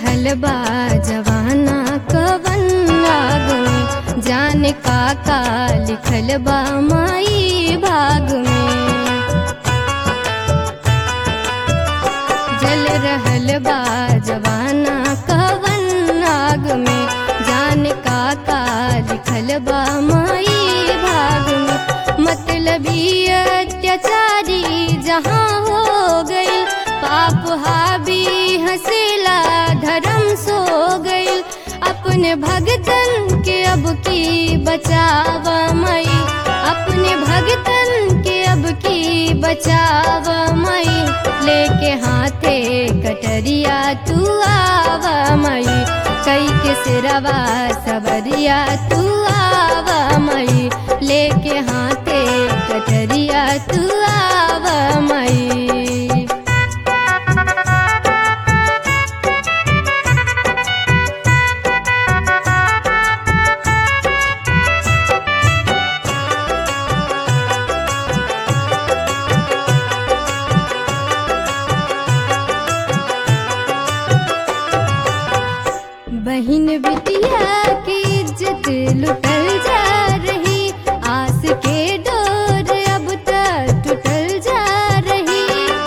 रहल बा जवाना कवन राग में जाने का का लिखल बा माई भाग में जल रहल बा जवाना कवन राग में जाने का का लिखल बा माई भाग में मतलबी अत्याचारी जहाँ हो गई पाप हाबी हंसेला धर्म सो गई अपने भगतन के अब की बचाव मई अपने भगतन के अब की बचाव मई लेके हाथे कटरिया तू आव मई कई के सिरवा सबरिया तू आव मई लेके हाथे कटरिया तू आव मई बहिन बिटिया की इज्जत लुटल जा रही आस के डोर अब तक टूटल जा रही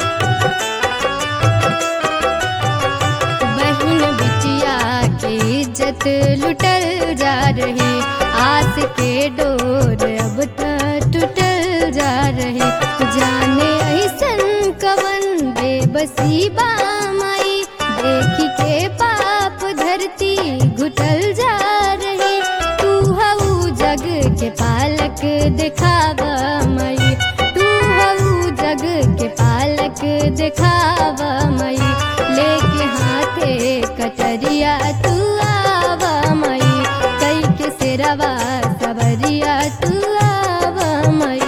बहिन बिटिया की इज्जत लुटल जा रही आस के डोर अब तक टूटल जा रही जाने ऐसन कवन बेबसी बामाई देखी के पाप धरती घुटल जा रही तू हऊ जग के पालक दिखाव मई तू हऊ जग के पालक दिखाव मई लेके हाथे कटरिया तू आव मई कई के सिरवा सबरिया तू आव मई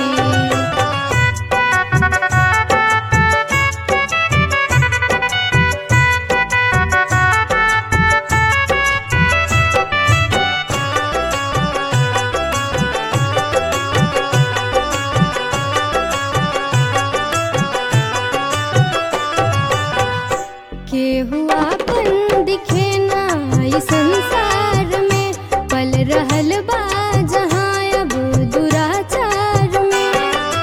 केहू आपन दिखे ना ई संसार में पल रहल बा जहाँ अब दुराचार में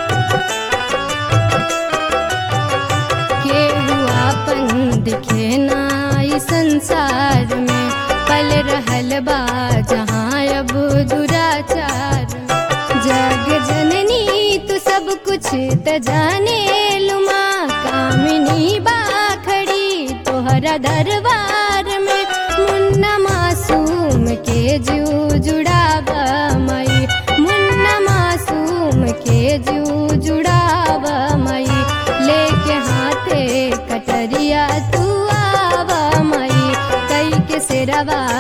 केहू आपन दिखे ना ई संसार में पल रहल बा जहाँ अब दुराचार में जग जननी तू सब कुछ त जाने लुमा कामिनी बाखड़ी तोहरा दरबार में मुन्ना मासूम के जू जुड़ाव मई मुन्ना मासूम के जू जुड़ाव मई लेके हाथे कटरिया तू आव मई कई के सिरवा